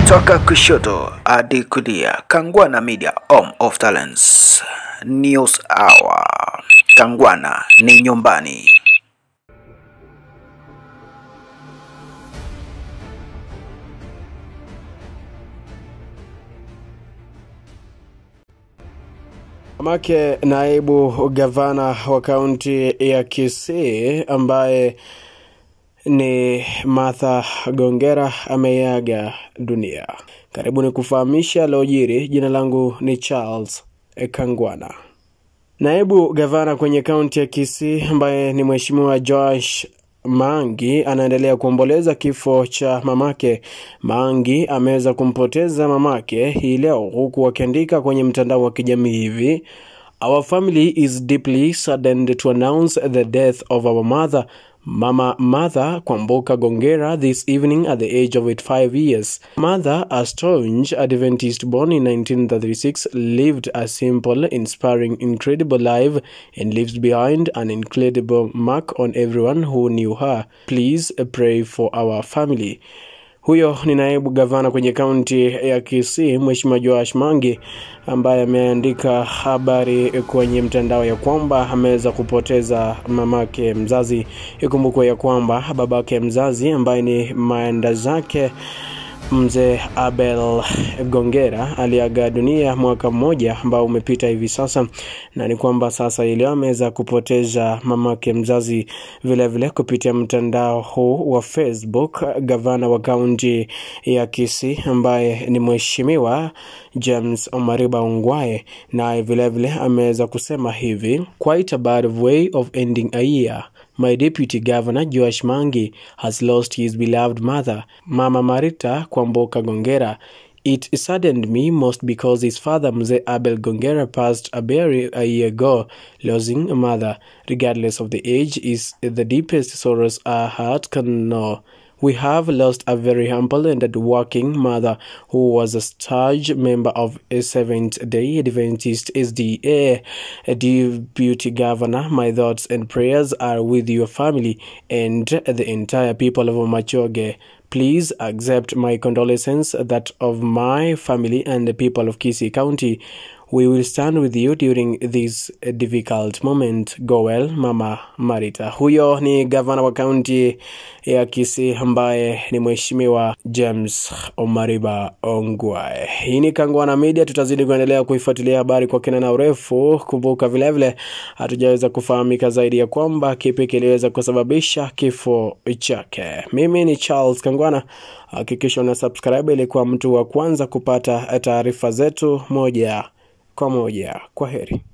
Toka kushoto hadi kulia, Kangwana Media, home of talents. News Hour. Kangwana ni nyumbani. Mamake naibu gavana wa kaunti ya Kisii ambaye ni Martha Gongera ameaga dunia. Karibu ni kufahamisha yaliyojiri. Jina langu ni Charles Kangwana. Naibu gavana kwenye kaunti ya Kisii ambaye ni Mheshimiwa Joash Mangi anaendelea kuomboleza kifo cha mamake. Mangi ameweza kumpoteza mamake hii leo, huku akiandika kwenye mtandao wa kijamii hivi: Our family is deeply saddened to announce the death of our mother Mama Martha Kwamboka Gongera this evening at the age of 85 years. Mother, a staunch Adventist born in 1936, lived a simple, inspiring, incredible life and leaves behind an incredible mark on everyone who knew her. Please pray for our family. Huyo ni naibu gavana kwenye kaunti ya Kisii, Mheshimiwa Joash Mangi, ambaye ameandika habari kwenye mtandao ya kwamba ameweza kupoteza mamake mzazi. Ikumbukwe ya kwamba babake mzazi ambaye ni maenda zake mzee Abel Gongera aliaga dunia mwaka mmoja ambao umepita hivi sasa, na ni kwamba sasa ileo ameweza kupoteza mamake mzazi vilevile vile kupitia mtandao huu wa Facebook. Gavana wa kaunti ya Kisii ambaye ni mheshimiwa James Omariba Ongwae naye vilevile ameweza kusema hivi: quite a bad way of ending a year My deputy governor Joash Mangi has lost his beloved mother, Mama Marita Kwamboka Gongera. It saddened me most because his father Mzee Abel Gongera passed a very a year ago. Losing a mother, regardless of the age, is the deepest sorrows our heart can know. We have lost a very humble and working mother who was a staunch member of a Seventh Day Adventist SDA. Deputy Governor, my thoughts and prayers are with your family and the entire people of Machoge. Please accept my condolences, that of my family and the people of Kisii County. We will stand with you during this difficult moment. Go well, Mama Marita. Huyo ni gavana wa kaunti ya Kisii ambaye ni mheshimiwa James Omariba Ongwae. Hii ni Kangwana Media, tutazidi kuendelea kuifuatilia habari kwa kina na urefu. Kumbuka vilevile hatujaweza kufahamika zaidi ya kwamba kipi kiliweza kusababisha kifo chake. Mimi ni Charles Kangwana, hakikisha una subscribe ili kuwa mtu wa kwanza kupata taarifa zetu moja kwa moja. Kwa heri.